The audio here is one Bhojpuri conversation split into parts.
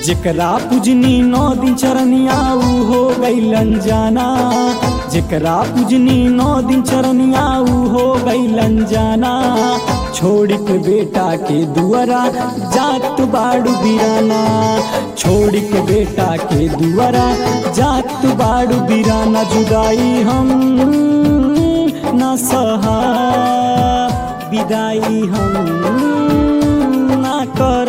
जेकरा पूजनी नौ दिन चरनिया ऊ हो गईलन जाना जेकरा पूजनी नौ दिन चरनिया ऊ हो गईलन जाना छोड़ के बेटा के दुआरा जात बाड़ू बिराना छोड़ के बेटा के दुआरा जात बाड़ू बिराना जुदाई हम ना सहा विदाई हम ना कर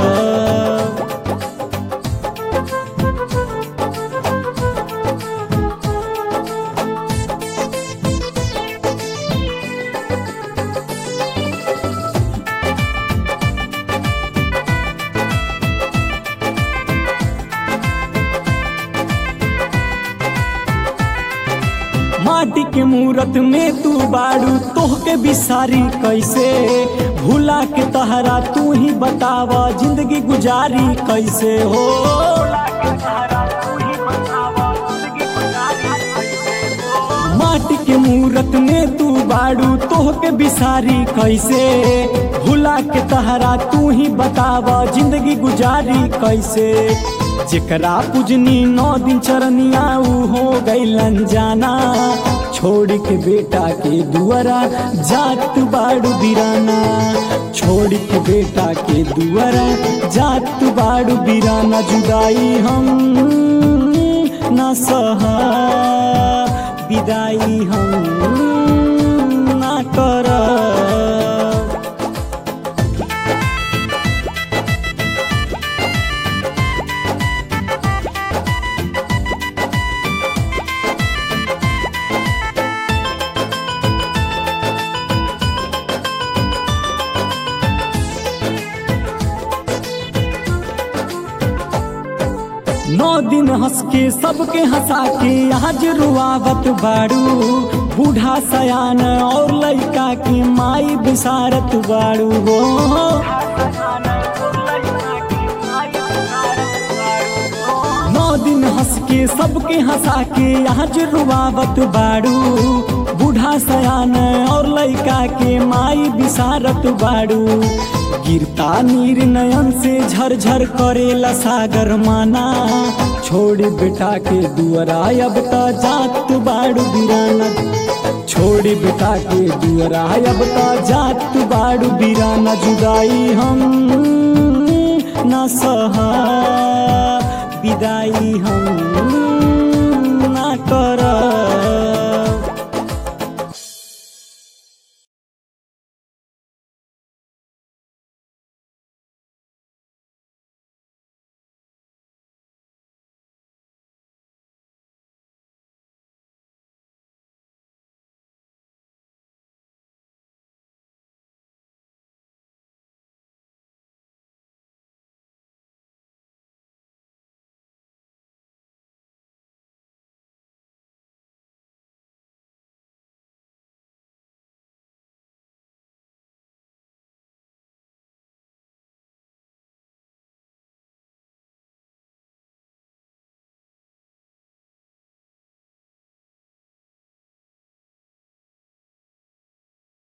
माटी के मूरत में तू बाड़ू तोह के बिसारी कैसे भूला के तहरा तू ही बतावा जिंदगी गुजारी कैसे हो माटी के मूरत में तू बाड़ू तोह के बिसारी कैसे भूला के तहरा तू ही बतावा जिंदगी गुजारी कैसे जेकरा पूजनी नौ दिन चरनिया ऊ हो गईलन जाना छोड़ के बेटा के दुआरा जात बाड़ू बिराना छोड़ के बेटा के दुआरा जात बाड़ू बिराना जुदाई हम ना सहा विदाई हम ना कर नौ दिन हंस के सबके हंसा के आज रुआवत बाड़ू बूढ़ा सयान और लड़का की माई बिसारत बाड़ू हो नौ दिन हंस के सबके हंसा के आज रुआवत बाड़ू बूढ़ा सयान और लड़का के माई बिसारत बाड़ू गिरता नीर नयन से झरझर करेला सागर माना छोड़ बेटा के दुआरा अब त जात बाड़ू बिराना छोड़ बेटा के दुआरा अब त जात बाड़ू बिराना जुदाई हम ना सहा विदाई हम ना कर